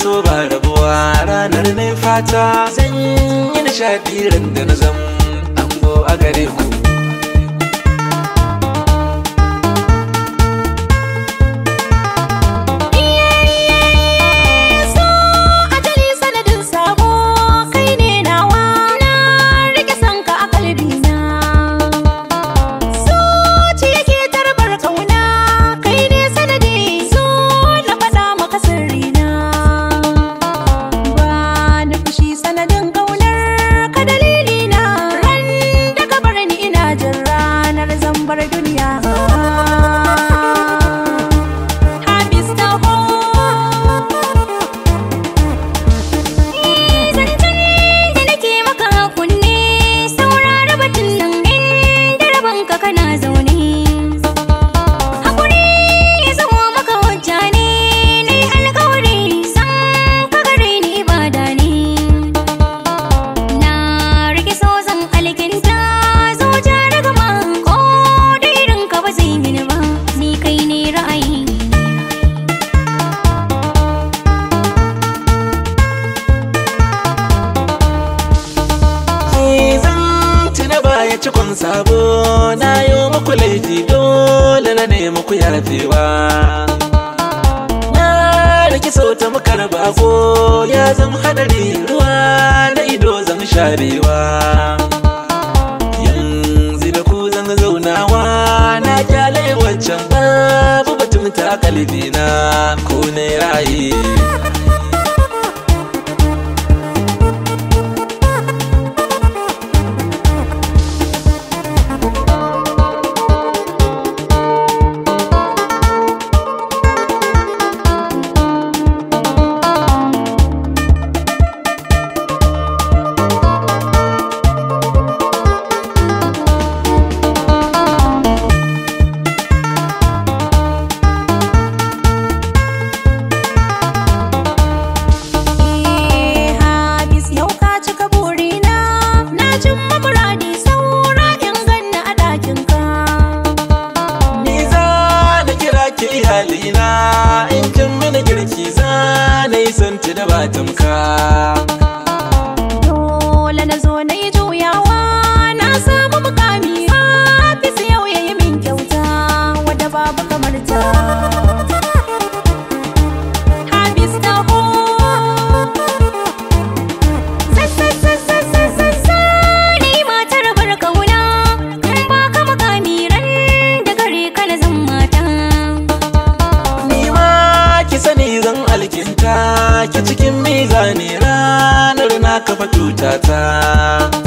so ba rabuwa ranar ne fata zan yi nishaɗi ran da na zam ango a gare ku so ajali sanadin sabo kai ne nawa na rike sanka a kalbina so ci yake tarbar kauna kai ne sanadi so na faɗa maka sirrina ba na fushi sanadin kaunar ka dalilina ran da ka bar ni ina jin ranar zambar duniya Habis taho zancen da nake maka kunne saurara batun nan inda rabanka kana zaune hakuri ya zamo maka hujja ne na yi alkawari san ka gare ni ibada ne na rike so zan alkinta zuciya daga ma ko da irin ka ba zai mini ba ni kai ne ra'ayi Ni zan tuna baya cikon sabo na yi muku laifi dole na nemi ku yafewa na riki so ta muka raba ko ya zama hadari ruwa na ido zan sharewa yanzu da ku zan zaunawa na kyale wancan babu batun ta kalbina ku ne raye Eh, Habis yau ka cika burina na cimma muradi saura in ganna a ɗakinka. Ni za na kira ki iyalina in kin mini girki za na yi santi da batamka. Dole na zo na yi juyawa na samu mukami Habis yau ya yi min kyauta wadda babu kamar ta. Habis taho Sassassassassassassa ni matar bar kauna in baka mukami ran da gare ka na zan mata. Ni ma ki sani zan alkinta ki cikin mizani ranar na kafa tutata.